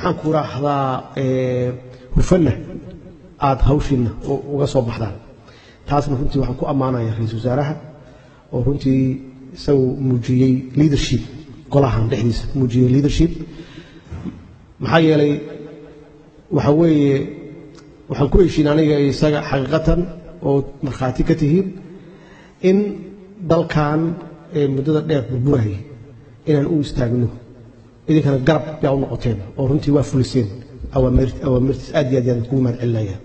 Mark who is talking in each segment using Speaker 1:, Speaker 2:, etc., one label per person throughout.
Speaker 1: maxaan ku raahdaa hufanna aada hawshiinna uga soo baxdaan taasna runtii waxaan ku ammaanaya ra-iisul wasaaraha oo runtii isagu muujiyey leadership golahan dhexdiisa muujiyey leadership maxaa yeelay waxa weeye waxaan ku heshiin aniga isaga xaqiiqatan oo markhaati ka tihiin in dalkan muddada dheer burburayay inaan u istaagno idinkana garab yaa u noqoteen oo runtii waa fuliseen awaamirtiis aad iyo aad yaan kugu mahad celinaya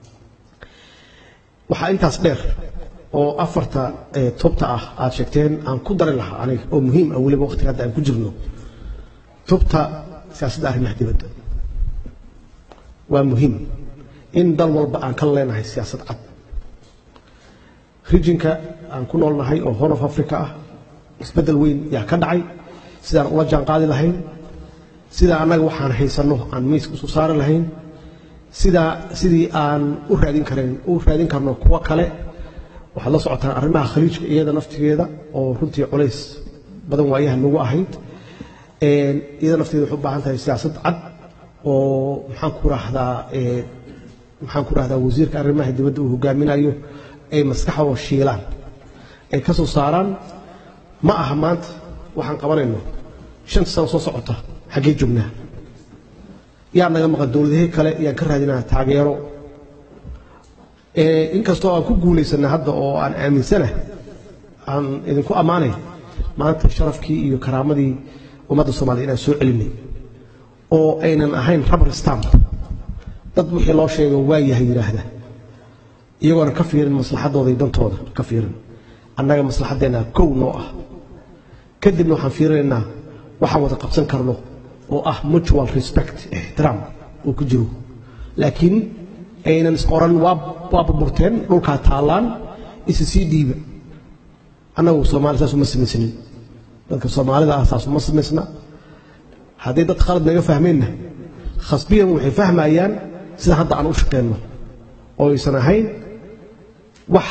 Speaker 1: waxaa intaas dheer oo afarta tubta ah aad sheegteen aan ku dari lahaa aniga oo muhiim ah weliba waqtiga hadda aan ku jirno tubta siyaasadda arrimaha dibadda waa muhiim in dal walba aan ka leenahay siyaasad cad rijinka aan ku noolnahay oo horn of africa ah isbeddel weyn yaa ka dhacay sidaan ula jaan qaadi lahayn sidaa annaga waxaan haysanno aan miiska isu saari lahayn sidaa sidii aan u raadin karayn u raadin karno kuwo kale waxaad la socotaan arrimaha khaliijka iyada naftigeeda oo runtii culays badan waayaha nagu ahayd iyada nafteeda waxay u baahan tahay siyaasad cad oo maxaan ku rahdaa maxaan ku rahdaa wasiirka arrimaha dibadda uu hogaaminayo ay maskaxdoo shiilaan ay ka soo saaraan ma aha maanta waxaan qabanayno shanta sano soo socota xaggee joognaa yaa naga maqan dowladahii kale yaan ka raadinaa taageero inkastoo aan ku guulaysana hadda oo aan aaminsana aan idinku ammaanay maanta sharafkii iyo karaamadii ummadda soomaliya inaan soo celinay oo aynan ahayn rabar stamp dad wixii loo sheego waa yahay yidhaahda iyagoona ka fiirin maslaxadooda iyo dantooda ka fiirin annaga maslaxaddeenna kow noo ah kadibna waxaan fiirinaynaa waxaan wada qabsan karno oo ah mutual respect ixtiraam uu ku jiro laakiin aynan is oran waa burburteen dhulkaa taallaan isa sii dhiiba annagu soomaali saas uma samaysnin dadka soomaalida ah saas uma samaysna hadday dad khalad naga fahmeenna khasbiyan waxay fahmayaan sida hadda aan u shaqeenno oo aysan ahayn wax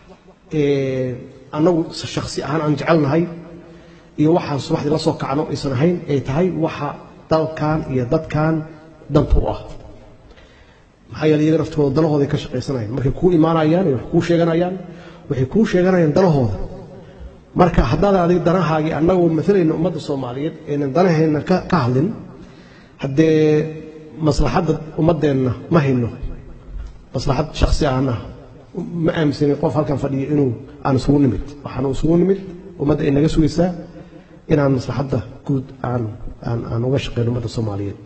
Speaker 1: annagu shaksi ahaan aan jecelnahay iyo waxaan subaxdii la soo kacno aysan ahayn ay tahay waxa dalkan iyo dadkan danta u ah maxaa yeele iyaga naftooda dalahooday ka shaqaysanayaan markay kuu imaanayaan wax kuu sheeganayaan waxay kuu sheeganayaan dalahooda marka haddaadan adiga danahaagii annagoo maalayna ummadda soomaaliyeed aynan danaheenna ka hadlin haddee maslaxadda ummaddeenna ma hayno maslaxad shaksi ahna ma aaminsanin qof halkan fadhiyo inuu aan isugu nimid waxaanu isugu nimid ummadda ay naga sugaysaa inaan maslaxadda guud aan aan aan uga shaqeyno ummadda soomaaliyeed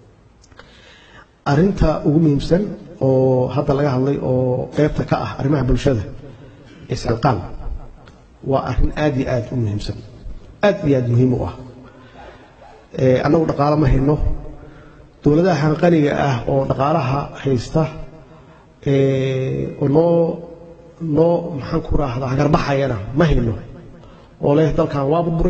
Speaker 1: arrinta ugu muhiimsan oo hadda laga hadlay oo qeybta ka ah arrimaha bulshada iscilqaan waa arrin aad iyo aad u muhiimsan aad iyo aad muhiim u ah annagu dhaqaalo ma hayno dowladahan qaniga ah oo dhaqaalaha haysta oo noo noo maxaan ku raahdaa hagarbaxayana ma hayno oo leh dalkan waa burburay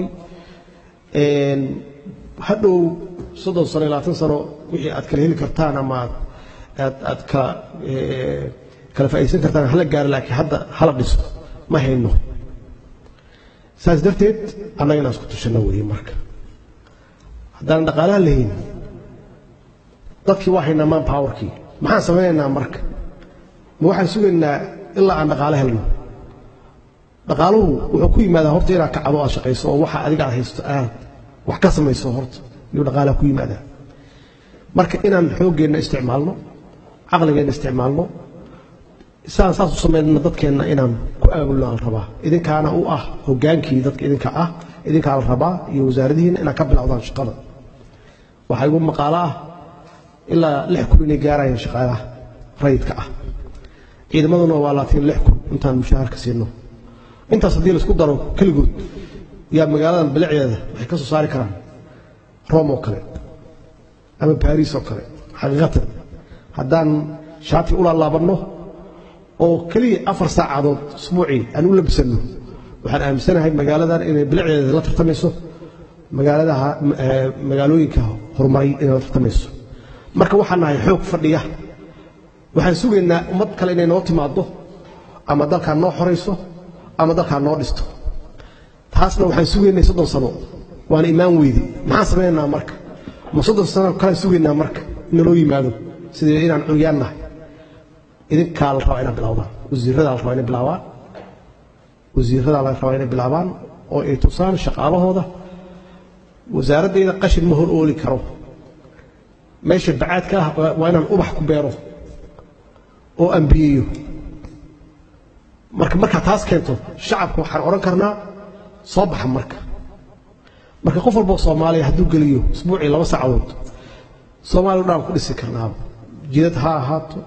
Speaker 1: hadhow soddon sano iyo labaatan sano wixii aad kala heli kartaan ama aad aad kala kala faa'iidaysan kartaan hala gaaro laakiin hadda hala dhiso ma hayno saas darteed annaga inaan isku tushano weeye marka haddaan dhaqaalaha lahayn dadkii waa haynaa man powerkii maxaan samaynaynaa marka ma waxaan sugaynaa ilaa aan dhaqaale helno dhaqaaluhu wuxuu ku yimaadaa horta inaad kacdo aad shaqayso oo waxa adiga aad haysto aad wax ka samayso horta iyuu dhaqaalaha ku yimaadaa marka inaan xooggeenna isticmaalno caqligeenna isticmaalno saan saas u samaynana dadkeenna inaan ku aabulno aan rabaa idinkaana u ah hogaankii dadka idinka ah idinkaa la rabaa iyo wasaaradihiina inaad ka bilowdaan shaqada waxaa igu maqaalo ah ilaa lix kun inay gaarayaan shaqaalaha rayidka ah ciidamaduna waa laatiin lix kun intaan mushaharka siino intaas haddii laisku daro keligood yaa magaaladan bilicdeeda waxay ka soo saari karaan rome oo kale ama baris oo kale xaqiiqatan haddaan shaati u laalaabanno oo keliya afar saacadood usbuucii aan u labsanno waxaan aaminsanahay magaaladan inay bilicdeeda la tartamayso magaaladaha magaalooyinka horumaray inay la tartamayso marka waxaan nahay xoog fadhiya waxaan sugaynaa ummad kale inay noo timaado ama dalkaan noo xorayso ama dalkaan noo dhisto taasna waxaan sugaynay soddon sano waana imaan weyde maxaan samaynaynaa marka ma soddon sano kale sugaynaa marka naloo yimaado sidii inaan curyaan nahay idinkaa la rabaa inaa bilowdaan wasiiradaa la rabaa inay bilaabaan wasiiradaa la rabaa inay bilaabaan oo ay tusaan shaqaalahooda wasaaraddayda qashin ma hor ooli karo meesha bacaadka ah waa inaan ubax ku beero oo ambiyeeyo marka markaa taas keento shacabka waxaan odhan karnaa soo baxa marka marka qof walboo soomaaliya hadduu geliyo isbuucii laba saacadood soomaaliya dhaan ku dhisi karnaaba jidad ha ahaato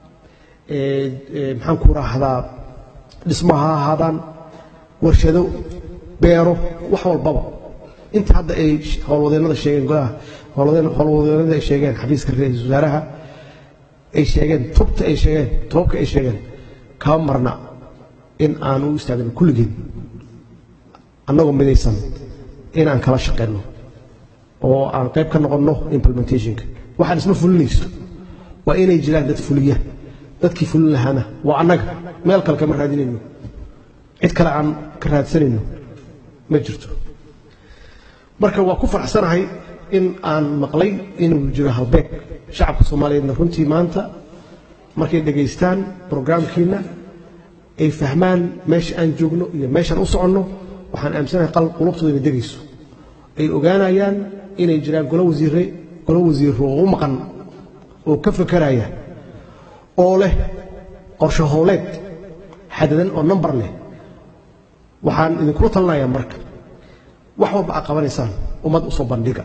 Speaker 1: maxaan ku raahdaa dhismo ha ahaadaan warshado beero wax walbaba inta hadda ay howlwadeennada sheegeen golaha howlwadeennada ay sheegeen xafiiska ra-iisul wasaaraha ay sheegeen tubta ay sheegeen toobka ay sheegeen kama marna in aan u istaagno kulligeen annagoo midaysan inaan kala shaqeyno oo aan qayb ka noqonno implementationka waxaan isma fulinayso waa inay jiraan dad fuliya dadkii fulin lahaana waa annaga meel kale kama raadinayno cid kale aan ka raadsanayno ma jirto marka waa ku faraxsanahay in aan maqlay inuu jiro halbeeg shacabka soomaaliyeedna runtii maanta markay dhegaystaan brograamkiina ay fahmaan meesha aan joogno iyo meeshaan u soconno waxaan aaminsanahay qal qulubtooda inay degayso ay ogaanayaan inay jiraan golo wasiire golo wasiiro oo u maqan oo ka fekeraya oo leh qorshe howleed xadadan oo nambar leh waxaan idinkula talinayaa marka wax walba aad qabanaysaan ummad u soo bandhiga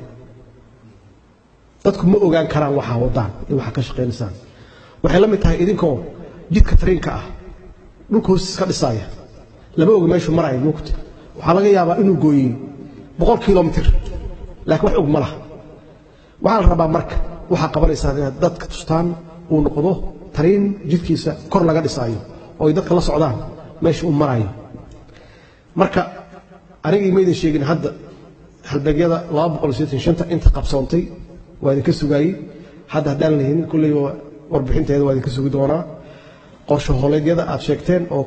Speaker 1: dadku ma ogaan karaan waxaa wadaan iyo waxaa ka shaqaynaysaan waxay la mid tahay idinkoo jidka tariinka ah dhulka hoostiis ka dhisaaya lama oga meeshuu maraya mugta waxaa laga yaabaa inuu gooyey boqol kilomitir laakiin wax og ma laha waxaa la rabaa marka waxaa qabanaysaan inaad dadka tustaan uu noqdo tariin jidkiisa kor laga dhisaayo oo ay dadka la socdaan meesha uu marayo marka anigii maydin sheegin hadda halbeegyada inta qabsoontay waa idinka sugaayey hadda haddaan lahin kulley warbixinteeda waa idinka sugi doonaa qorshe hooleedyada aad sheegteen oo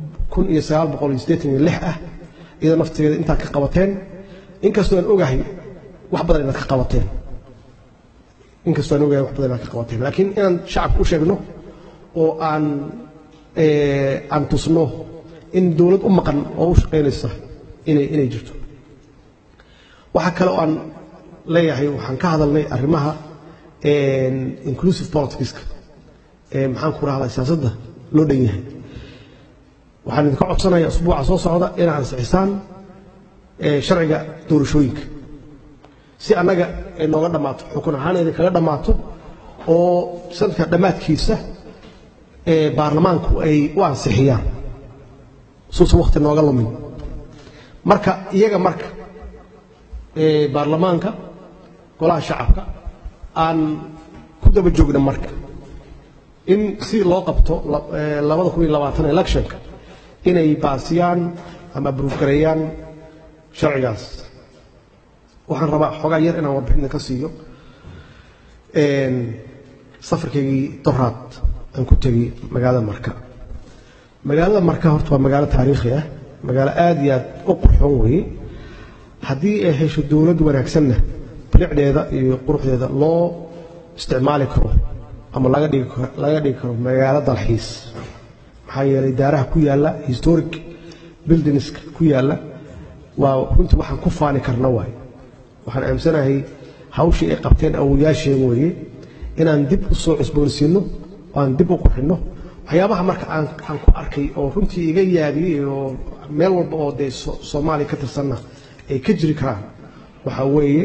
Speaker 1: ah iyada naftigeeda intaad ka qabateen inkastoo aan ogahay wax badan inaad ka qabateen inkastoo aan ogahay wax badan inaad ka qabateen laakiin inaan shacabka u sheegno oo aan aan tusno in dowlad u maqan oo u shaqaynaysa inay inay jirto waxaa kale oo aan leeyahay waxaan ka hadalnay arrimaha inclusive politicska ee maxaan ku rahdaa siyaasadda loo dhan yahay waxaan idinka codsanaya usbuuca soo socda inaad ansixisaan sharciga doorashooyinka si annaga ay nooga dhammaato xukun ahaan idinkaga dhammaato oo sanadka dhammaadkiisa baarlamaanku ay u ansixiyaan suusan wakti nooga lumin marka iyaga marka baarlamaanka golaha shacabka aan ku daba joogna marka in si loo qabto labada kun iyo labaatan electionka inay baasiyaan ama buruufgareeyaan sharcigaas waxaan rabaa xoogaa yar inaan warbixinta ka siiyo safarkaygii doraad aan ku tegey magaalada marka magaalada marka horta waa magaalo taariikhi ah magaalo aada iyo aad u qurxoon weeye haddii ay hesho dowlad wanaagsanna bilicdeeda iyo quruxdeeda loo isticmaali karo ama laga dhigi laga dhigi karo magaalo dalxiis maxaa yeelay daaraha ku yaalla historic buildingska ku yaalla waa runtii waxaan ku faani karna waaye waxaan aaminsanahay hawshii ay qabteen awoyaasheen weeye inaan dib u soo cusboonsiinno aan dib u qurxinno waxyaabaha marka aan aan ku arkay oo runtii iga yaabiyey oo meel walba oo dee soomaaliya ka tirsanna ay ka jiri karaan waxaa weeye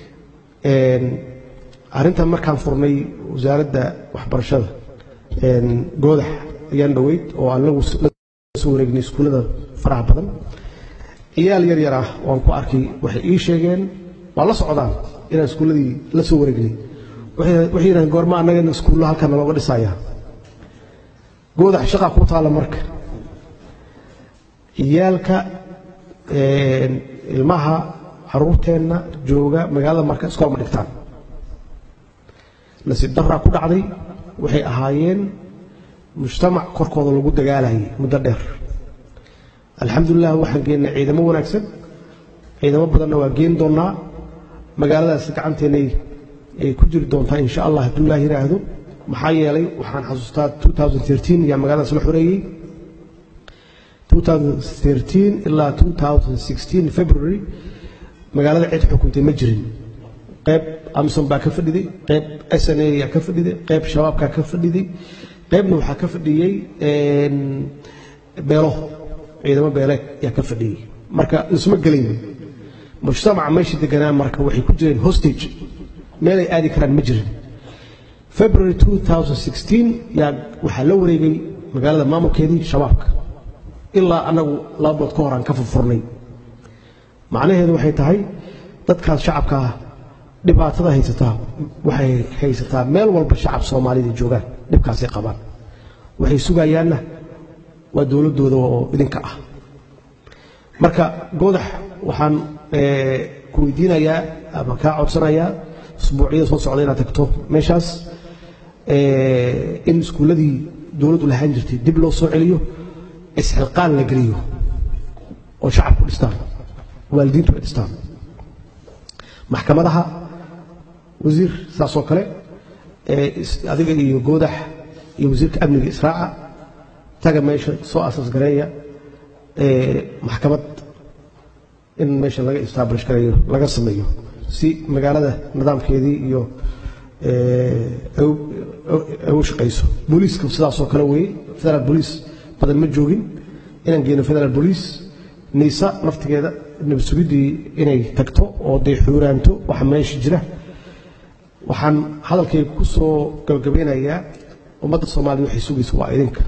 Speaker 1: arrintan markaan furnay wasaaradda waxbarashada goodax ayaan dhoweyd oo aan la soo wareegnay iskuullada faraha badan ciyaal yar yar ah waan ku arkay waxay ii sheegeen waa la socdaan inaan iskuulladii la soo wareegnay waxay yidhahdeen goorma annagana iskuullo halkan nalooga dhisayaa goodax shaqaa ku taalla marka ciyaalka ilmaha caruurteenna jooga magaalada marka iskool ma dhigtaan nasiib daraa ku dhacday waxay ahaayeen mujtamac korkooda lagu dagaalayay muddo dheer alxamdulilah waxaan geennay ciidamo wanaagsan ciidamo badanna waa geen doonnaa magaaladaas gacanteennay ay ku jiri doontaa insha allah hadduu ilaah yidhaahdo maxaa yeelay waxaan xasuustaa 2013 yaa magaaladaas la xoreeyey 2013 ilaa 2016 february magaalada cid xukuntay ma jirin qayb amison baa ka fadhiday qayb sna yaa ka fadhiday qayb shabaabkaa ka fadhiday qaybna waxaa ka fadhiyey beelo ciidamo beeleed yaa ka fadhiyey marka isma gelayn mujtamaca meesha deganaa marka waxay ku jireen hostage meelay aadi karaan ma jirin february 2016 yaa waxaa la wareegay magaalada maamulkeedii shabaabka ilaa annagu laba bood ka hor aan ka furfurnay macnaheedu waxay tahay dadkaas shacabkaa dhibaatada haysataa waxay haysataa meel walba shacab soomaalida joogaan dhibkaasay qabaan waxay sugayaanna waa dowladdooda oo idinka ah marka goodax waxaan ku weydiinayaa ama kaa codsanayaa usbuucyada soo socda inaad tagto meeshaas in iskuulladii dowladdu lahaan jirtay dib loo soo celiyo isxilqaan la geliyo oo shacabku dhistaan waalidiintu ay dhistaan maxkamadaha wasiir saasoo kale adiga iyo goodax iyo wasiirka amniga israaca taga meesha soo asaas gareeya maxkamad in meesha laga establish gareeyo laga sameeyo si magaalada nidaamkeedii iyo u shaqayso booliiska sidaasoo kale weeye federaal booliis badan ma joogin inaan geyno federaal booliis niisa naftigeeda nabad sugiddii inay tagto oo dee xuuraanto waxa meesha jira waxaan hadalkayga ku soo gabagabeynayaa ummadda soomaaliyed waxay sugaysa waa idinka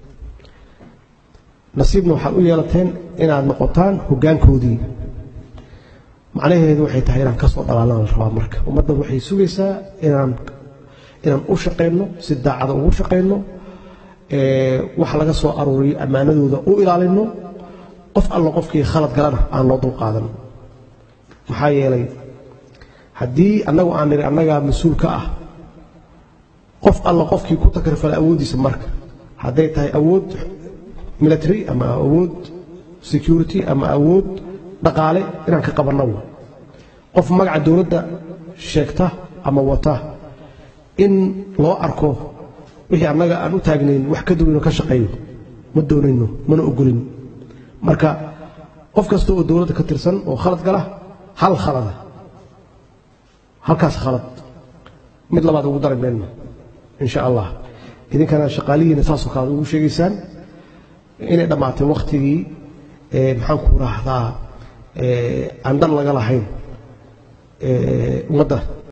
Speaker 1: nasiibna waxaad u yeelateen inaad noqotaan hoggaankoodii macnaheedu waxay tahay inaan ka soo dhalaalana la rabaa marka ummadda waxay sugaysaa inaan inaan u shaqayno si daacada ugu shaqayno wax laga soo aruuriyo ammaanadooda u ilaalino qof alla qofkii khalad galana aan loo dulqaadan maxaa yeelay haddii annagu aan nidhi annagaa mas-uul ka ah qof alla qofkii ku takrifala awooddiisa marka hadday tahay awood military ama awood security ama awood dhaqaale inaan ka qabanno qof magaca dowladda sheegta ama wata in loo arko wixii annaga aan u taagnayn wax ka duwanoo ka shaqeeyo ma doonayno mana ogolin marka qof kasta oo dowladda ka tirsan oo khalad gala hal khalada halkaas khalad mid labaad ugu dari mayno insha allah idinkana shaqaalihiina saasoo kale aad ugu sheegaysaan inay dhammaatay wakhtigii maxaan ku raahdaa aan dan laga lahayn ummadda